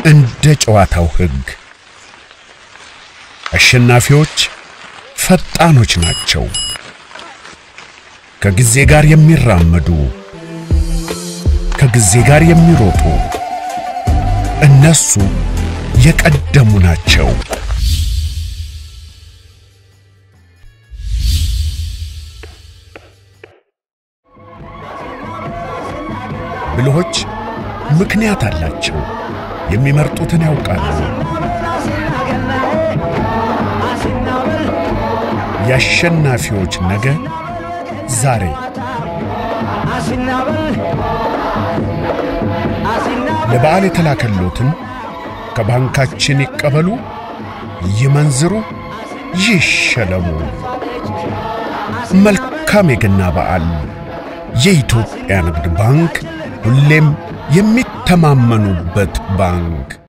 እንደ ጨዋታው ሕግ አሸናፊዎች ፈጣኖች ናቸው። ከጊዜ ጋር የሚራመዱ ከጊዜ ጋር የሚሮጡ እነሱ የቀደሙ ናቸው። ብልሆች ምክንያት አላቸው። የሚመርጡትን ያውቃሉ። የአሸናፊዎች ነገ ዛሬ። ለበዓል የተላከሎትን ከባንካችን ይቀበሉ፣ ይመንዝሩ፣ ይሸለሙ። መልካም የገና በዓል። የኢትዮጵያ ንግድ ባንክ ሁሌም የሚተማመኑበት ባንክ